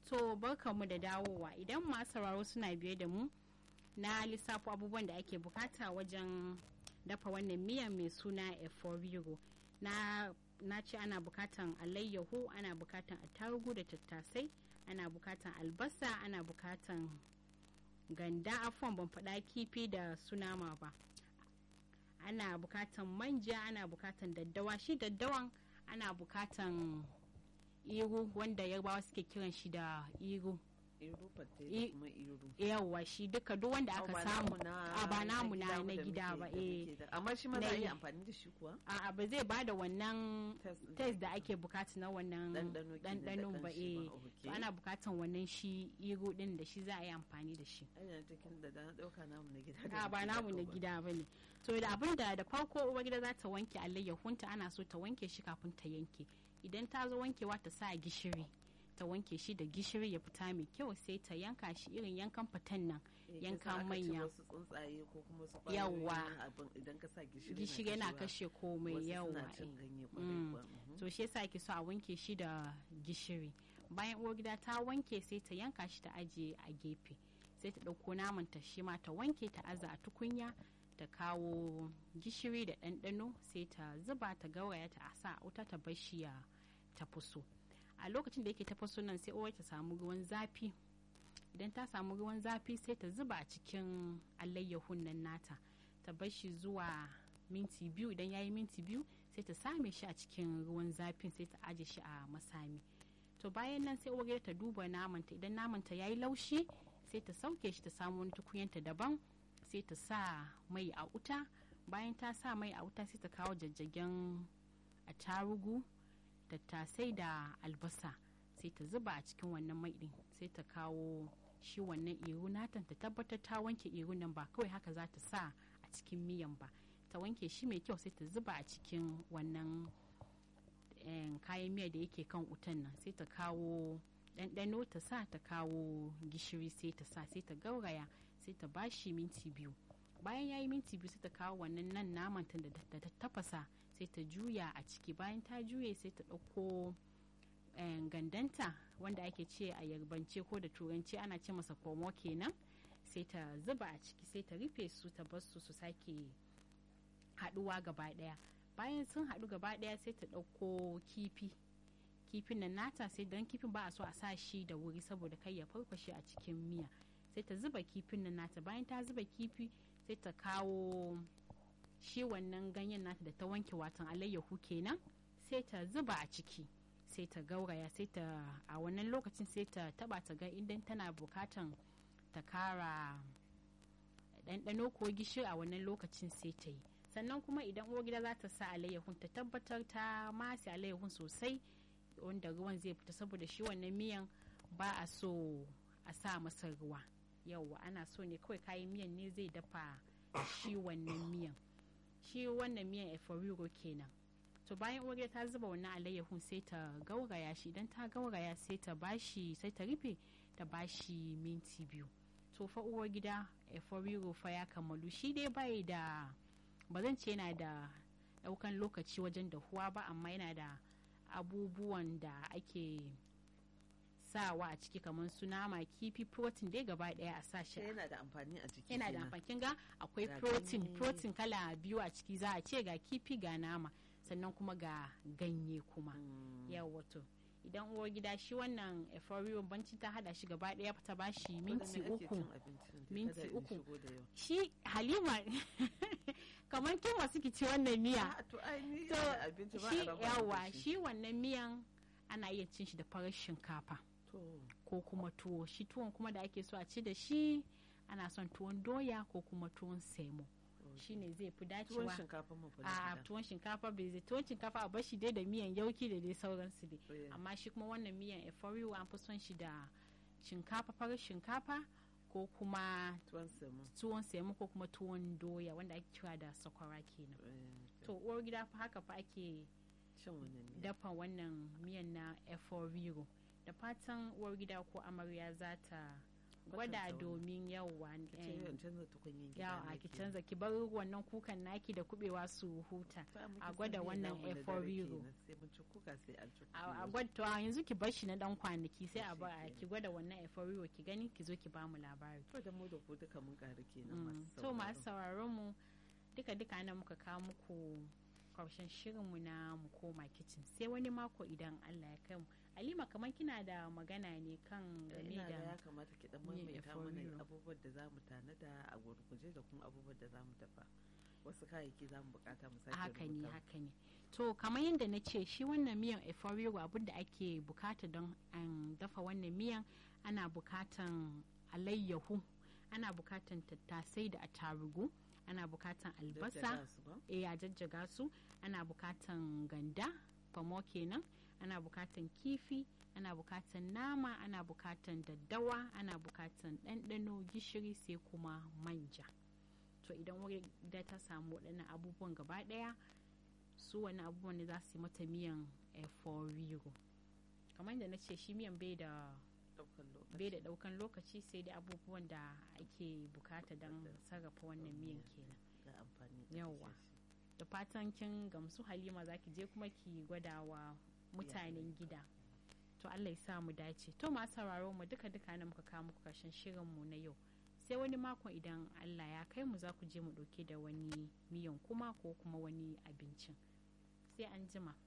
To barkanmu da dawowa idan masu sauraro suna biye da mu na lissafo abubuwan da ake bukata wajen dafa wannan miyan mai suna eforigo na na ce ana bukatan alayyahu ana bukatan attarugu da tattasai ana bukatan albasa ana bukatan ganda afon ban faɗa kifi da sunama ba ana bukatan manja ana bukatan daddawa shi daddawan ana bukatan iru wanda yarbawa suke kiran shi da iru iru fatte kuma iru yawwa shi duka duk wanda aka samu a ba namu na na gida ba eh amma shi ma za a yi amfani da shi kuwa a ba zai bada wannan test da ake bukata na wannan ɗanɗanon ba eh to ana bukatan wannan shi iru din da shi za a yi amfani da shi ayyana cikin da na dauka namu na gida a ba namu na gida ba ne to da abin da da farko uwar gida za ta wanke alayyahunta ana so ta wanke shi kafin ta yanke idan ta zo wankewa ta sa gishiri ta wanke shi da gishiri ya fita mai kyau sai ta yanka shi irin yankan fitan nan yanka manya yawa gishiri yana kashe komai yawa to shi yasa ake so a wanke shi da gishiri bayan uwar gida ta wanke sai ta yanka shi ta ajiye a gefe sai ta ɗauko naman ta shi ma ta wanke ta aza a tukunya ta kawo gishiri da ɗanɗano sai ta zuba ta gauraya ta sa wuta ta bar shi ya tafaso a lokacin da yake tafaso nan sai uwar ta samu ruwan zafi idan ta samu ruwan zafi sai ta zuba a cikin alayyahun nan nata ta bar shi zuwa minti biyu idan ya yi minti biyu sai ta same shi a cikin ruwan zafin sai ta aje shi a masami to bayan nan sai uwar ta duba namanta idan namanta ya yi laushi sai ta sauke shi ta samu wani tukunyanta daban sai ta sa mai a wuta bayan ta sa mai a wuta sai ta kawo jajjagen attarugu tattasai da albasa sai ta zuba a cikin wannan mai din sai ta kawo shi wannan iru natan ta tabbatar ta wanke iru nan ba kawai haka za ta sa a cikin miyan ba ta wanke shi mai kyau sai ta zuba a cikin wannan kayan miya da yake kan wutan nan sai ta kawo ɗanɗano ta sa ta kawo gishiri sai ta sa sai ta gauraya sai ta bashi minti biyu bayan ya yi minti biyu sai ta kawo wannan nan naman ta da ta tafasa sai ta juya a ciki bayan ta juye sai ta ɗauko gandanta wanda ake ce a yarbance ko da turanci ana ce masa komo kenan sai ta zuba a ciki sai ta rufe su ta bar su su sake haɗuwa gaba ɗaya bayan sun haɗu gaba ɗaya sai ta ɗauko kifi kifin nan nata sai don kifin ba a so a sa shi da wuri saboda kai ya farfashe a cikin miya sai ta zuba kifin nan nata bayan ta zuba kifi sai ta kawo shi wannan ganyen nata da ta wanke watan alayyahu kenan sai ta zuba a ciki sai ta gauraya sai ta a wannan lokacin sai ta taba ta ga idan tana bukatan ta kara ɗanɗano ko gishiri a wannan lokacin sai ta yi sannan kuma idan uwar gida za ta sa alayyahun ta tabbatar ta masi alayyahun sosai wanda ruwan zai fita saboda shi wannan miyan ba a so a sa masa ruwa yauwa ana so ne kawai kayan miyan ne zai dafa shi wannan miyan shi wannan miyan eforigo kenan to bayan uwar ta zuba wannan alayyahun sai ta gauraya shi idan ta gauraya sai ta bashi sai ta rufe ta bashi minti biyu to fa uwar gida eforigo fa ya kammalu shi dai bai da ba zan ce yana da daukan lokaci wajen dahuwa ba amma yana da abubuwan da ake sawa a ciki kamar su nama kifi protein dai gaba daya a sa shi yana da amfani a ciki yana da amfani kin ga akwai protein protein kala biyu a ciki za a ce ga kifi ga nama sannan kuma ga ganye kuma yawa to idan uwar gida shi wannan eforiyon banci ta hada shi gaba daya ta bashi minti uku minti uku shi halima kamar kin wasu ki ci wannan miya to shi yawa shi wannan miyan ana iya cin shi da farar shinkafa ko kuma tuwo shi tuwon kuma da ake so a ci da shi ana son tuwon doya ko kuma tuwon semo shi ne zai fi dacewa a tuwon shinkafa bai zai tuwon shinkafa a bashi dai da miyan yauki da dai sauransu dai amma shi kuma wannan miyan eforiwo an fi son shi da shinkafa farar shinkafa ko kuma tuwon semo ko kuma tuwon doya wanda ake kira da sakwara kenan to uwar gida fa haka fa ake dafa wannan miyan na eforigo da fatan uwar gida ko amarya za ta gwada domin yauwa yawa ki canza ki bar wannan kukan naki da kubewa su huta a gwada wannan eforiro a gwada yanzu ki bar shi na dan kwanaki sai a ba ki gwada wannan eforiro ki gani ki zo ki ba mu labari to da mu da ku duka mun karu kenan to masu sauraron mu duka duka ana muka kawo muku karshen shirinmu na mu koma kicin sai wani mako idan Allah ya kai mu Halima kamar kina da magana ne kan game da ya kamata ki dan maimaita mana abubuwan da zamu tanada a gurguje da kuma abubuwan da zamu dafa wasu kayayyaki zamu bukata mu sake haka ne haka ne to kamar yadda na ce shi wannan miyan eforigo abin da ake bukata don an dafa wannan miyan ana bukatan alayyahu ana bukatan tattasai da attarugu ana bukatan albasa eh a jajjaga su ana bukatan ganda famo kenan ana bukatan kifi ana bukatan nama ana bukatan daddawa ana bukatan ɗanɗano gishiri sai kuma manja to idan wuri da ta samu waɗannan abubuwan gaba ɗaya su wani abubuwan ne za su yi mata miyan eforigo kamar yadda na ce shi miyan bai da bai da ɗaukan lokaci sai dai abubuwan da ake bukata don sarrafa wannan miyan kenan yawwa da fatan kin gamsu halima za ki je kuma ki gwada wa mutanen gida to allah ya sa mu dace to masu sauraro mu duka duka na muka kawo muku karshen shirin mu na yau sai wani makon idan allah ya kai mu za ku je mu ɗauke da wani miyan kuma ko kuma wani abincin sai an jima